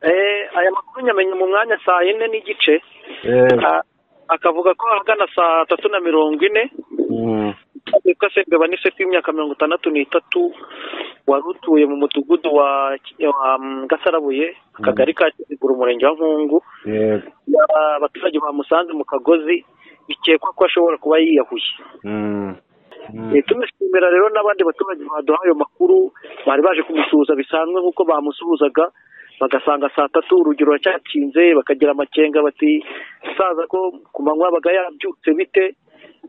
aya makuru nyamenya mu mwanya saa yine n'igice akavuga ko ahagana saa tatu na mirongo ine witwa sebeba ni w'imyaka mirongo itandatu n'itatu wari utuye mu mudugudu wa gasarabuye akagari ka kizigura umurenge wa nkungu abaturage bamusanze mu kagozi bikekwa ko ashobora kuba yiyahuye tumishimira rero n'abandi baturage baduha ayo makuru bari baje kumusuhuza bisanzwe nk'uko bamusuhuzaga bagasanga saa tatu urugero ruracyakinze bakagira amakenga bati saza ko ku manywa yabaga yabyutse bite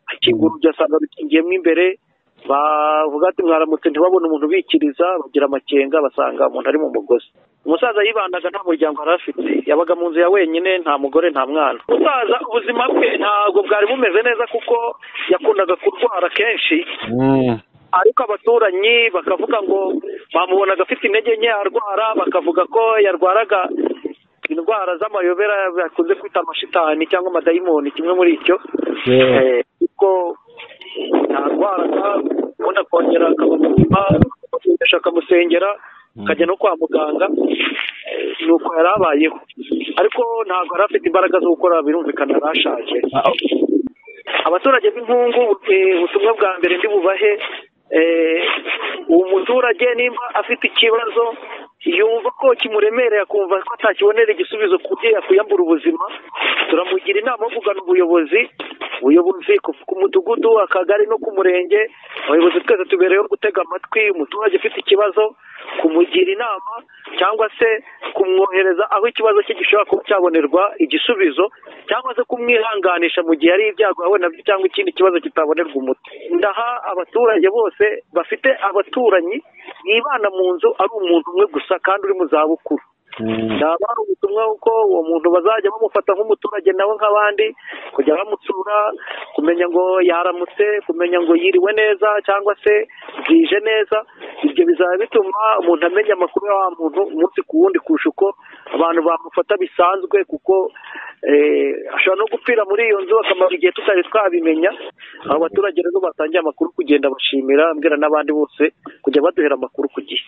akingura ugasanga bikingiyemo imbere bavuga ati mwaramutse ntibabone umuntu ubikiriza bagira amakenga basanga umuntu ari mu mugozi umusaza yibandaga nta muryango yari afite yabaga mu nzu ya wenyine nta mugore nta mwana umusaza ubuzima bwe ntabwo bwari bumeze neza kuko yakundaga kurwara kenshi ariko abaturanyi bakavuga ngo bamubonaga afite intege nke arwara bakavuga ko yarwaraga indwara z'amayobera bakunze kwita amashitani cyangwa amadayimoni kimwe muri icyo kuko yarwaraga ubundi akongera akaba muzima akamusengera akajya no kwa muganga ni uko yari abayeho ariko ntabwo yari afite imbaraga zo gukora birumvikana yari ashaje abaturage b'inkungu ubutumwa bwa mbere ndi bubahe uwo muturage nimba afite ikibazo yumva ko kimuremereye akumva ko atakibonera igisubizo ku byo yakwiyambura ubuzima turamugira inama yo kugana ubuyobozi ubuyobozi ku mudugudu akagari no ku murenge abayobozi twese tubereyeho gutega amatwi umuturage ufite ikibazo kumugira inama cyangwa se kumwohereza aho ikibazo cye gishobora kuba cyabonerwa igisubizo cyangwa se kumwihanganisha mu gihe ari ibyago yawe nabyo cyangwa ikindi kibazo kitabonerwa umuti ndaha abaturage bose bafite abaturanyi yibana mu nzu ari umuntu umwe gusa kandi uri mu zabukuru ndaba hari ubutumwa kuko uwo muntu bazajya bamufata nk'umuturage nawe nk'abandi kujya bamutsura kumenya ngo yaramutse kumenya ngo yiriwe neza cyangwa se bwije neza ibyo bizaba bituma umuntu amenya amakuru ya wa muntu umunsi ku wundi kurusha uko abantu bamufata bisanzwe kuko ashobora no gupfira muri iyo nzu akamara igihe tutari twabimenya abo baturage rero batangiye amakuru kugenda bashimira mbwira n'abandi bose kujya baduhera amakuru ku gihe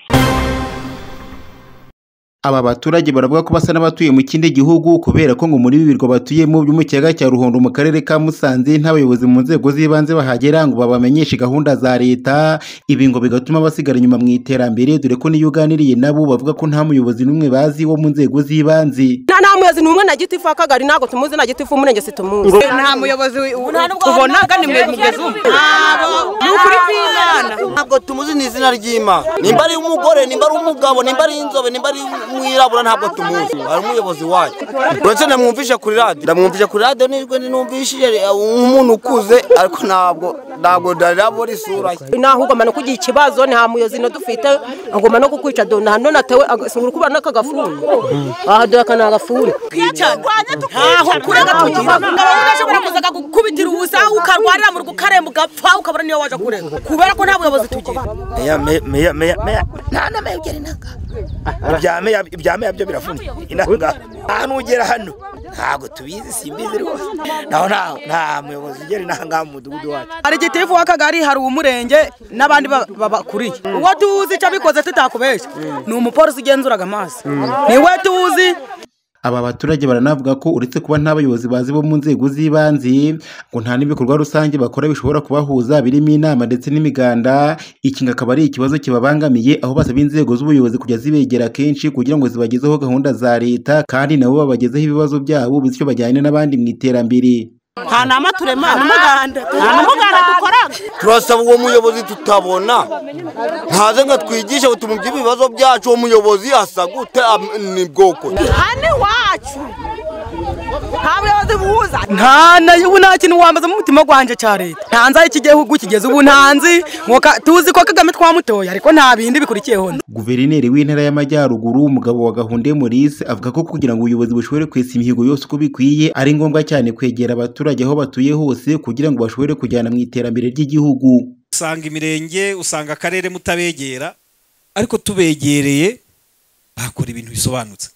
aba baturage baravuga ko basa n'abatuye mu kindi gihugu kubera ko ngo muri ibi birwa batuyemo byo mu kiyaga cya ruhondo mu karere ka musanze n'abayobozi mu nzego z'ibanze bahagera ngo babamenyeshe gahunda za leta ibi ngo bigatuma basigara inyuma mu iterambere dore ko n'iyo uganiriye nabo bavuga ko nta muyobozi n'umwe bazi wo mu nzego z'ibanze nta nta muyobozi n'umwe na gitifu w'akagari ntabwo tumuzi na gitifu w'umurenge situmuzi nta muyobozi ubona ni mwe mugeze ubu ni ukuri kw'imana ntabwo tumuzi ni izina ry'imana nimba ari umugore nimba ari umugabo nimba ari inzobe nimba ari mwirabura ntabwo tumuzi hari umuyobozi wayo uretse namwumvishe kuri radiyo namwumvishe kuri radiyo nijwe numvishije umuntu ukuze ariko ntabwo ntabwo ndabona isura ye naho ugomba no kugira ikibazo nta muyobozi no dufite agomba no kukwica dona hano natewe agasungura kuba n'akagafuni aha dore aka ni agafuni ntaho kure gatugira urashobora kuza akagukubitira ubusa ukarwarira mu rugo ukaremba ugapfa ukabura niyo waje kurega kubera ko nta buyobozi tugira meya meya meya meya nta na meya ugira inanga ibya meya byo biravuna inanga aha nugera hano ntabwo tubizi simbizi rwose naho nta muyobozi ugera inanga mu mudugudu wacu hari gitifu w'akagari hari uw'umurenge n'abandi babakuriye uwo tuzi icyo abikoze tutakubeshya ni umupolisi ugenzuraga amaso niwe tuzi aba baturage baranavuga ko uretse kuba nta bayobozi bazi bo mu nzego z'ibanze ngo nta n'ibikorwa rusange bakora bishobora kubahuza birimo inama ndetse n'imiganda iki akaba ari ikibazo kibabangamiye aho basaba inzego z'ubuyobozi kujya zibegera kenshi kugira ngo zibagezeho gahunda za leta kandi nabo babagezeho ibibazo byabo bityo bajyane n'abandi mu iterambere nta nama turema nta n'umuganda nta n'umuganda dukora turasaba uwo muyobozi tutabona ntaze ngo twigishe ngo tumubye ibibazo byacu uwo muyobozi asa gute ni bwoko hano iwacu nta buyobozi buhuza nta kintu wambaza mu mutima wanjye cya leta ntanze aho iki gihugu kigeze ubu ntanzi tuzi ko kagame twamutoye ariko nta bindi bikurikiyeho guverineri w'intara y'amajyaruguru umugabo wa gahunda Maurice avuga ko kugira ngo ubuyobozi bushobore kwesa imihigo yose uko bikwiye ari ngombwa cyane kwegera abaturage aho batuye hose kugira ngo bashobore kujyana mu iterambere ry'igihugu usanga imirenge usanga akarere mutabegera ariko tubegereye bakora ibintu bisobanutse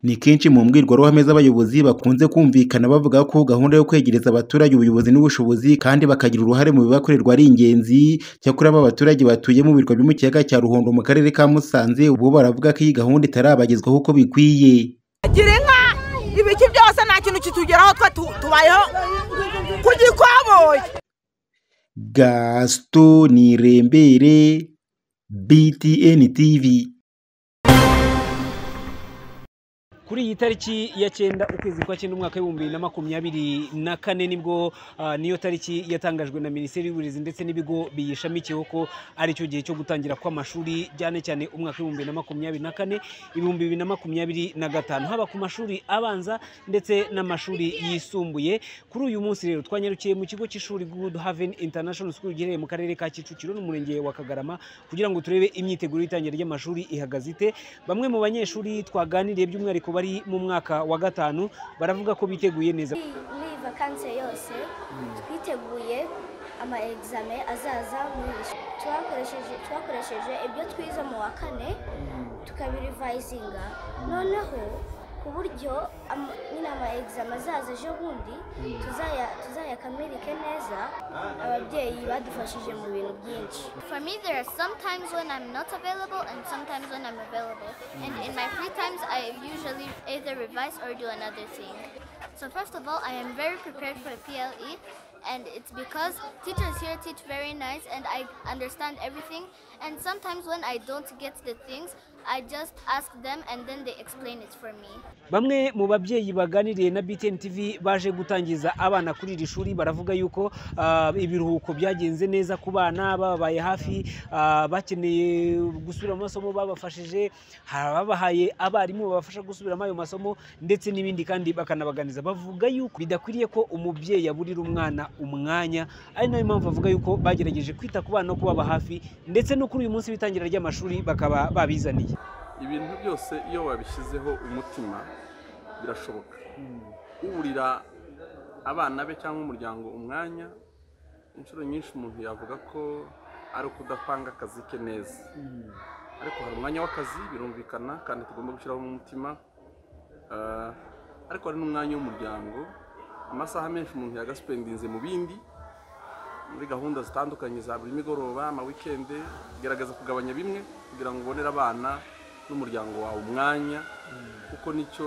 ni kenshi mu mbwirwaruhame z'abayobozi bakunze kumvikana bavuga ko gahunda yo kwegereza abaturage ubuyobozi n'ubushobozi kandi bakagira uruhare mu bibakorerwa ari ingenzi cyakora ba baturage batuye mu birwa byo mu kiyaga cya ruhondo mu karere ka musanze ubu baravuga ko iyi gahunda itarabagezwaho uko bikwiye gira inka ibiki byose nta kintu kitugeraho twe tu- tubayeho ku gikoboyi gasito nirembere btn tv kuri iyi tariki ya cyenda ukwezi kwa cyenda umwaka w'ibihumbi bibiri na makumyabiri na kane nibwo ah, niyo tariki yatangajwe na minisiteri y'uburezi ndetse n'ibigo biyishamikiyeho ko ari cyo gihe cyo gutangira kw'amashuri cyane cyane umwaka w'ibihumbi bibiri na makumyabiri na kane ibihumbi bibiri na makumyabiri na gatanu haba ku mashuri abanza ndetse n'amashuri yisumbuye kuri uyu munsi rero twanyarukiye mu kigo cy'ishuri good haven international school giherereye mu karere ka kicukiro n'umurenge wa kagarama kugira ngo turebe imyiteguro y'itangira ry'amashuri ihagaze ite bamwe mu banyeshuri twaganiriye by'umwihariko bari mu mwaka wa gatanu baravuga ko biteguye neza muri vakansi yose twiteguye ama egizame azaza muri iri shuri. twakoresheje twakoresheje ibyo twize mu wa kane tukabirivayizinga noneho ku buryo ama- nyine ama egizame azaza ejo bundi tuzaya- tuzayakamirike neza ababyeyi badufashije mu bintu byinshi For me, there are some times when I'm not available and sometimes when I'm available. And in my free times, I usually either revise or do another thing. So first of all, I am very prepared for PLE, and it's because teachers here teach very nice, and I understand everything. And sometimes when I don't get the things, I just ask them, and then they explain it for me. bamwe mu babyeyi baganiriye na BTN TV baje gutangiza abana kuri iri shuri baravuga yuko ah, ibiruhuko byagenze neza ku bana babaye hafi ah, bakeneye gusubira mu masomo babafashije hari ababahaye abarimu babafasha gusubiramo ayo masomo ndetse n'ibindi kandi bakanabaganiza bavuga yuko bidakwiriye ko umubyeyi aburira umwana umwanya ari nayo mpamvu bavuga yuko bagerageje kwita ku bana no kubaba hafi ndetse no kuri uyu munsi w'itangira ry'amashuri bakaba babizaniye ibintu byose iyo wabishyizeho umutima birashoboka uburira abana be cyangwa umuryango umwanya inshuro nyinshi umuntu yavuga ko ari ukudapanga akazi ke neza ariko hari umwanya w'akazi birumvikana kandi tugomba gushyiraho umutima Ah, ariko hari n'umwanya w'umuryango amasaha menshi umuntu yagasipendinze mu bindi muri gahunda zitandukanye za buri migoroba amawikende gerageza kugabanya bimwe kugira ngo ubonere abana n'umuryango wawe umwanya kuko nicyo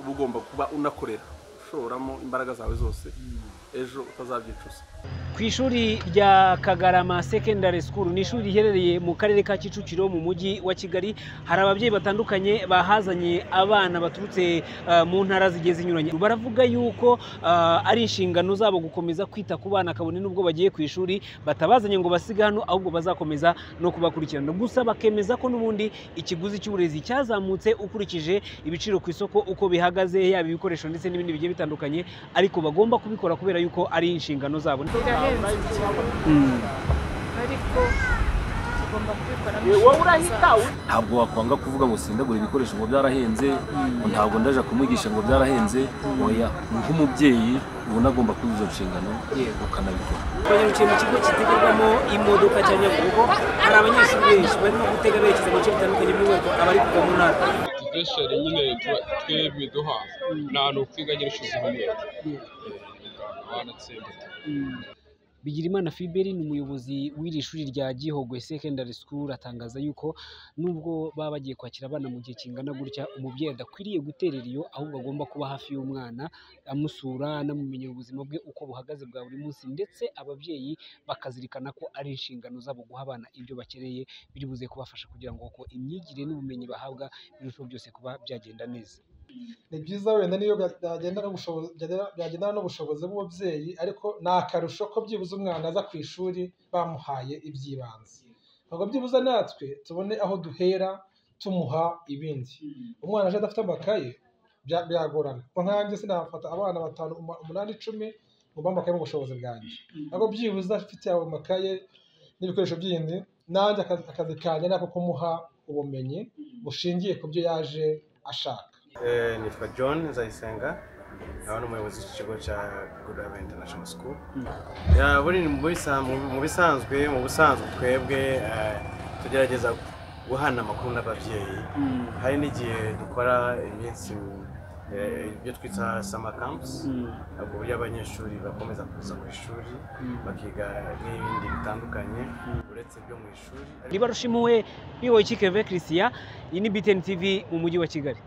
uba ugomba kuba unakorera ushoramo imbaraga zawe zose ejo utazabyicuza ku ishuri rya kagarama secondary school ni ishuri riherereye mu karere ka kicukiro mu mujyi wa kigali hari ababyeyi batandukanye bahazanye abana baturutse ah, mu ntara zigiye zinyuranye baravuga yuko ah, ari inshingano zabo gukomeza kwita ku bana kabone n'ubwo bagiye ku ishuri batabazanye ngo basige hano ahubwo bazakomeza no kubakurikirana gusa bakemeza ko n'ubundi ikiguzi cy'uburezi cyazamutse ukurikije ibiciro ku isoko uko bihagaze yaba ibikoresho ndetse n'ibindi bigiye bitandukanye ariko bagomba kubikora kubera yuko ari inshingano zabo birahenze cyane ariko tugomba kubikora ntabwo wakwanga kuvuga ngo sindagura ibikoresho ngo byarahenze ngo ntabwo ndaje kumwigisha ngo byarahenze oya nk'umubyeyi ubona agomba kuzuza izo nshingano ukanabikora twanyarukiye mu kigo kitegerwamo imodoka cya nyabugogo hari abanyeshuri benshi barimo gutega berekeza mu bice bitandukanye by'umwihariko abari kuva mu ntara dukeshere nyine twebwe duha nta hantu twiga nyine ushize hamwe wanatsinda Bigirimana Fiberi ni umuyobozi w'iri shuri rya Gihogwe Secondary School atangaza yuko nubwo baba bagiye kwakira abana mu gihe kingana gutya umubyeyi adakwiriye guterera iyo ahubwo agomba kuba hafi y'umwana amusura anamumenyera ubuzima bwe uko buhagaze bwa buri munsi ndetse ababyeyi bakazirikana ko ari inshingano zabo guha abana ibyo bakeneye biri buze kubafasha kugira ngo uko imyigire n'ubumenyi bahabwa birusheho byose kuba byagenda neza ni byiza wenda niyo byagendana n'ubushobozi- byagenda- byagendana n'ubushobozi bw'umubyeyi ariko ni akarusho ko byibuze umwana aza ku ishuri bamuhaye iby'ibanze ntabwo byibuze natwe tubone aho duhera tumuha ibindi umwana aje adafite amakaye bya- byagorana Ubwo nkanjye sinafata abana batanu uma- umunani icumi ngo bamakaye mu bushobozi bwanjye ntabwo byibuze afite ayo makaye n'ibikoresho byindi nanjye akazi akazi kanjye ni ako kumuha ubumenyi bushingiye ku byo yaje ashaka nitwa john nzayisenga nawe ni umuyobozi w'ikigo cya good haven international school Ya, buri- mu bisa- mu- mu bisanzwe mu busanzwe twebwe eh, tugerageza guhana amakuru n'ababyeyi hari n'igihe dukora iminsi eh, ibyo twita summer camps ku buryo abanyeshuri bakomeza kuza ku ishuri bakiga n'ibindi bitandukanye uretse ibyo mu ishuri riba rushimuwe biwoye kikeve christian iyi ni btn tv mu mujyi wa kigali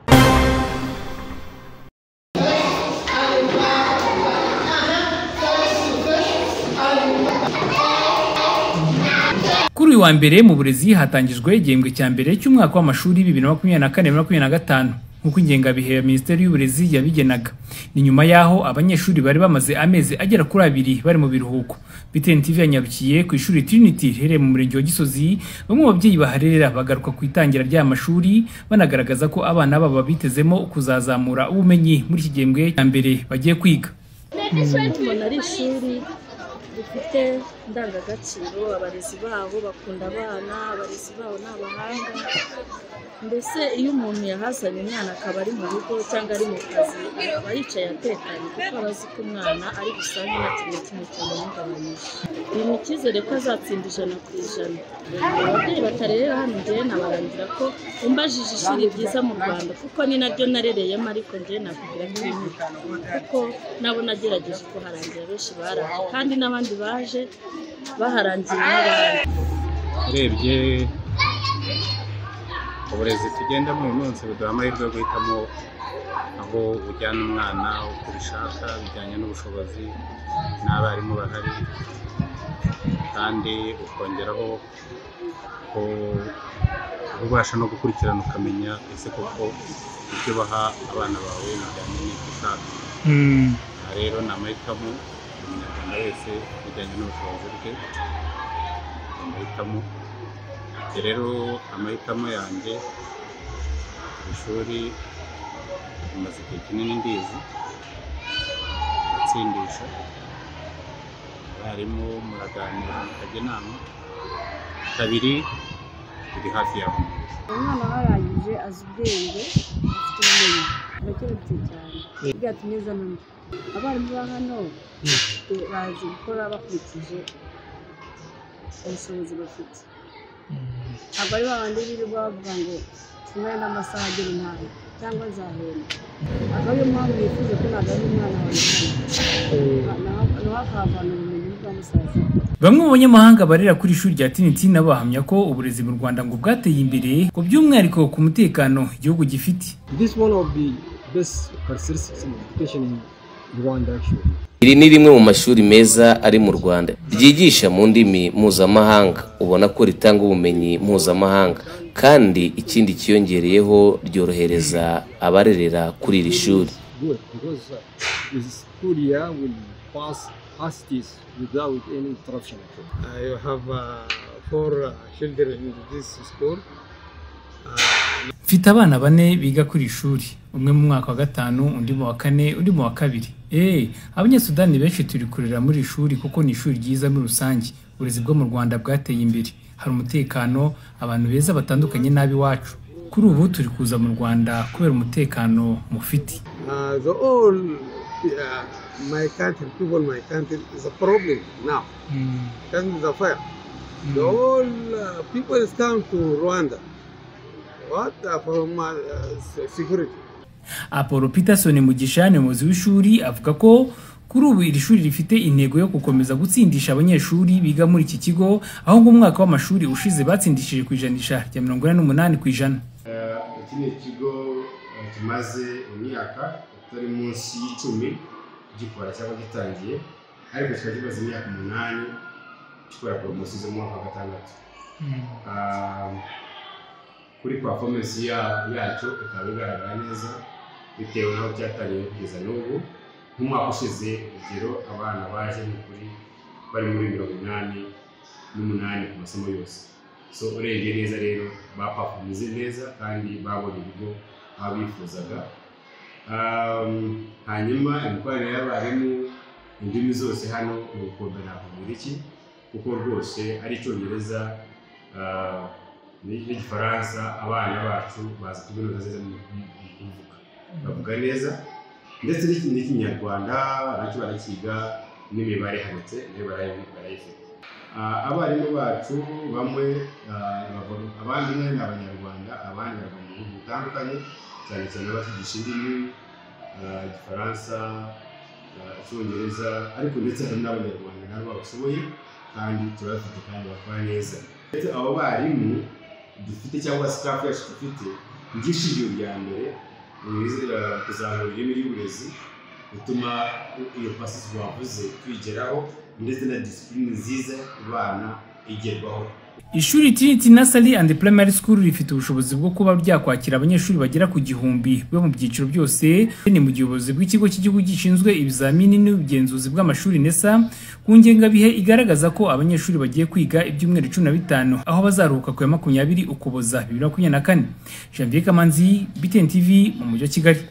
kuri uyu wa mbere mu burezi hatangijwe igihembwe cya mbere cy'umwaka w'amashuri bibiri na makumyabiri na kane bibiri na makumyabiri na gatanu nk'uko ingengabihe ya minisiteri y'uburezi yabigenaga ni nyuma y'aho abanyeshuri bari bamaze amezi agera kuri abiri bari mu biruhuko btn tv yanyarukiye ku ishuri trinity riherereye mu murenge wa gisozi bamwe mu babyeyi baharerera bagaruka ku itangira ry'aya mashuri banagaragaza ko abana babo babitezemo kuzazamura ubumenyi muri iki gihembwe cya mbere bagiye kwiga mbona ari ishuri rifite indangagaciro abarezi babo bakunda abana abarezi babo ni abahanga mbese iyo umuntu yahazanye umwana akaba ari mu rugo cyangwa ari mu kazi aba yicaye atekanye kuko aba azi ko umwana ari busange nta kintu na kimwe cyamuhungabanyije bimuha icyizere ko azatsinda ijana ku ijana ababyeyi batarerera hano njyewe nabarangira ko umbajije ishuri ryiza mu rwanda kuko ni naryo narereyemo ariko njyewe nakubwira ko rimwe kuko nabo nagerageje kuharangira benshi baraje kandi n'abandi baje baharangiye n'abandi urebye uburezi tugendamo uyu munsi buduha amahirwe yo guhitamo aho ujyana umwana uko ubishaka bijyanye n'ubushobozi n'abarimu bahari kandi ukongeraho ko ubasha no gukurikirana ukamenya ese koko ibyo baha abana bawe bijyanye n'ibyo ushaka aha rero ni amahitamo umunyarwanda wese bijyanye n'ubushobozi bwe amahitamo Njye rero amahitamo yanjye ku ishuri amaze igihe kinini ndizi aratsindisha abarimu muraganira mukajya inama kabiri biri hafi yawe umwana warangije azi ubwenge afite ubumenyi arakerebye cyane byatumye azana abarimu ba hano bafite- bazi gukora bakurikije ubushobozi bafite ntabwo ari babandi birirwa bavuga ngo tumare n'amasaha agera umwanya cyangwa nzahenda akaba ariyo mpamvu yifuza ko ntabwo ari umwana wawe hano nawe akahavana ubumenyi bwa musaza we. Bamwe mu banyamahanga barera kuri ishuri rya Trinity nabo bahamya ko uburezi mu Rwanda ngo bwateye imbere ku by'umwihariko ku mutekano igihugu gifite. This is one of the best characteristics of education in Rwanda actually. Iri ni rimwe mu mashuri meza ari mu Rwanda ryigisha mu ndimi mpuzamahanga ubona ko ritanga ubumenyi mpuzamahanga kandi ikindi cyiyongereyeho ryorohereza abarerera kuri iri shuri Good because uh, with school year will pass as it is without any interruption at all. I have uh, four uh, children in this school. Mfite abana bane biga kuri iri shuri umwe mu mwaka wa gatanu undi mu wa kane undi mu wa kabiri. Eh, abanyasudani benshi turi kurera muri iri shuri kuko ni ishuri ryiza muri rusange uburezi bwo mu Rwanda bwateye imbere hari umutekano abantu beza batandukanye n'ab'iwacu kuri ubu turi kuza mu Rwanda kubera umutekano mufite. Uh, the all uh, my country, people in my country is a problem now. That is a fire. The all uh, people is come to Rwanda. What uh, from uh, se- security? Apollo Peterson Mugisha ni umuyobozi w'ishuri avuga ko kuri ubu iri shuri rifite intego yo gukomeza gutsindisha abanyeshuri biga muri iki kigo aho ngo umwaka w'amashuri ushize batsindishije ku ijanisha rya mirongo ine n'umunani ku ijana Eh, iki ni ikigo eh, tumaze imyaka itari munsi y'icumi gikora cyangwa gitangiye ariko kikaba kimaze imyaka umunani gikora poromosiyo z'umwaka wa gatandatu Ah, kuri performance ya- yacyo ikaba igaragara neza bitewe n'aho cyatangiriye kugeza n'ubu nk'umwaka ushize urugero abana baje ni kuri bari muri mirongo inani n'umunani ku masomo yose so urebye neza rero bapafomize neza kandi babonye ibigo baba bifuzaga Um, hanyuma imikoranire y'abarimu indimi zose hano ni ugukombera ku Kigiriki kuko rwose ari Icyongereza ah, ni- n'igifaransa abana bacu bazi kubinuza neza mu mu- mu kubivuga bavuga neza ndetse n'iki- n'ikinyarwanda nacyo barakiga n'imibare handitse nayo barayi- barayifite Ah, abarimu bacu bamwe ah, bava- abandi umwe ni abanyarwanda abandi bava mu bihugu bitandukanye cyane cyane abashigisha indimi ah, igifaransa ah, icyongereza ariko ndetse hari n'abanyarwanda nabo babishoboye kandi turabafite kandi bakora neza ndetse abo barimu dufite cyangwa staff yacu dufite ngishijwe rya mbere ni irizi- ah, kuzamura ireme ry'uburezi gutuma iyo pasi twavuze twigeraho ndetse na disipurine nziza ku bana igerwaho Ishuri Trinity Nursery and Primary School rifite ubushobozi bwo kuba ryakwakira abanyeshuri bagera ku gihumbi bo mu byiciro byose ni mu gihe ubuyobozi bw'ikigo cy'igihugu gishinzwe ibizamini n'ubugenzuzi bw'amashuri NESA ku ngengabihe igaragaza ko abanyeshuri bagiye kwiga ibyumweru cumi na bitanu aho bazaruhuka ku ya makumyabiri ukuboza bibiri na makumyabiri na kane Janvier Kamanzi, BTN TV mu mujyi wa Kigali